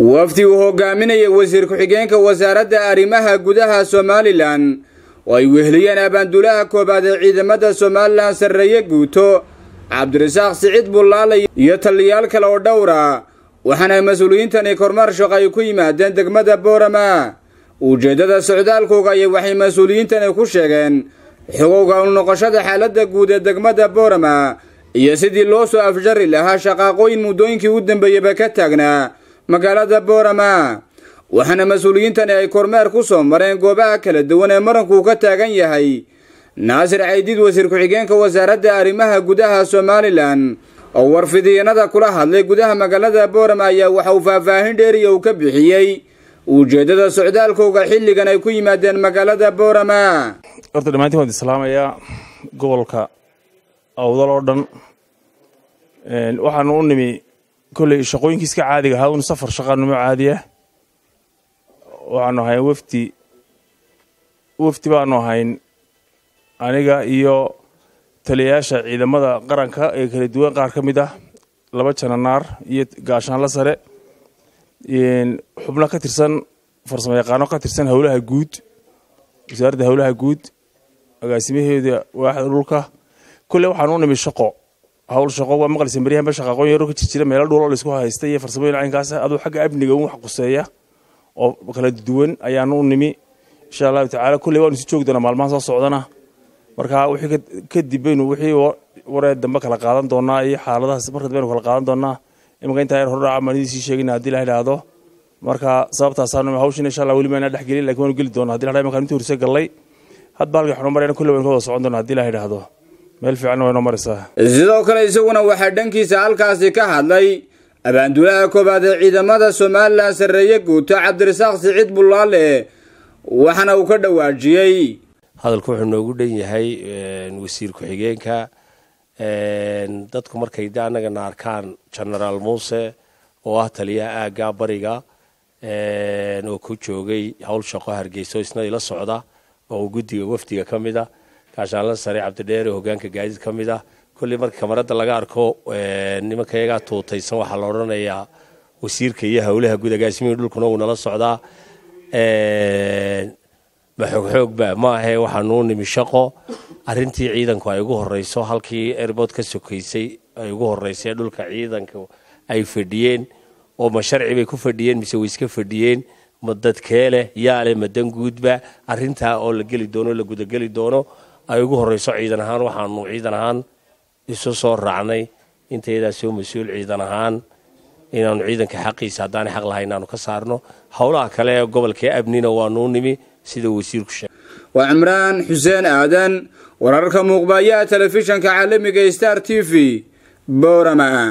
wafdi uu hogaaminaya wasiir ku-xigeenka wasaaradda arrimaha gudaha somalilan oo ay weheliyeen abaanduulaha koobaad ee ciidamada somalilan sarreeye guuto cabdirasaaq siciid bullaale iyo taliyaal kale oo dhowra waxaana mas-uuliyiintani kormeer shaqo ay ku yimaadeen degmada boorama ujeeddada socdaalkooga ayay waxay mas-uuliyiintani ku sheegeen xogowga u noqoshada xaaladda guud ee degmada boorama iyo sidii loo soo afjari lahaa shaqaaqooyin muddooyinkii u dambeeyeyba ka taagnaa magaalada boorama waxaana mas-uuliyiintani ay kormeer ku soo mareen goobaha kala duwan ee marankuu ka taagan yahay naasir caydiid wasiir ku-xigeenka wasaaradda arrimaha gudaha somalilan oo warfidiyanada kula hadlay gudaha magaalada boorama ayaa waxa uu faahfaahin dheeriya uu ka bixiyey ujeeddada socdaalkooga xilligan ay ku yimaadeen magaalada boorama horta dhammaantiin waan islaamayaa gobolka awdal oo dhan waxaanu u nimi kolley shaqooyinkii iska caadiga ahaa un safar shaqaanimo caadiya waxaanu ahayn wafdi wafdi baanu ahayn aniga iyo taliyayaasha ciidamada qaranka ee kala duwan qaar ka mid ah laba jananaar iyo gaashaanla sare xubno ka tirsan farsamo yaqaano ka tirsan howlaha guud wasaaradda howlaha guud agaasimaheeda waaxda dhulka kolley waxaanu u nimi shaqo hawl shaqo waa maqlisa maryahanba shaqaaqoon yaro ka jirjira meelo dhulo laysku haysta iyo farsamooyin caynkaas aduu xagga amniga un wax quseeya oo kala duwan ayaanu u nimi insha allahu tacaala kolley waanu isu joogi doonaa maalmaha soo socdana marka wixii kadib baynu wixii waree dambe kala qaadan doonaa iyo xaaladahaas markad baynu kala qaadan doonaa imanka intaa yar hordhaca maanidiisii sheegina haddii la idhaahdo marka sababtaasaanu hawshin insha allah weli maana dhex gelin lakin waanu geli doonaa hadii la imankaan intii horse gallay hadba halkii xunu marayna kolley waynu ka wada socon doonaa haddii la idhaahdo meel fiicanna waynoo maraysaa sidoo kale isaguna waxaa dhankiisa halkaasi ka hadlay abaanduulaha koobaad ee ciidamada somalilan sarreeye guuto cabdirasaaq siciid bullaale waxaana uu ka dhawaajiyey hadalku wuxuu noogu dhan yahay wasiir ku-xigeenka dadku markay de annagana arkaan genaraal muuse oo ah taliyaha aagga bariga oo ku joogay howl shaqo hargeyso isna ila socda oo guddiga wafdiga ka mid a gaashaanla sare cabdidheere hogaanka gaadiid ka mid ah kolley marka kamarada laga arko nimanka iyagaa tuutaysan waxaa la odhanayaa wasiirka iyo howlaha guud agaasimihii dhulkuna wuu nala socdaa ma xoogxoogba ma ahe waxaanuu nimi shaqo arintii ciidanku ay ugu horeyso halkii airbood ka sokaysay ay ugu horeysay dhulka ciidanku ay fadhiyeen oo ma sharci bay ku fadhiyeen mise way iska fadhiyeen ma dadkeeleh yaale ma danguudba arintaa oo la geli doono la gudageli doono ay ugu horeyso ciidan ahaan waxaanu ciidan ahaan isu soo raacnay intaydaa soo mas-uul ciidan ahaan inaanu ciidanka xaqiisa haddaanay xaq lahay inaanu ka saarno howlaha kale ee gobolkee abnina waanuu nimi sida wasiirku sheegay waa cimraan xuseen aadan wararka muuqbayaha telefishanka caalamiga star t v boorama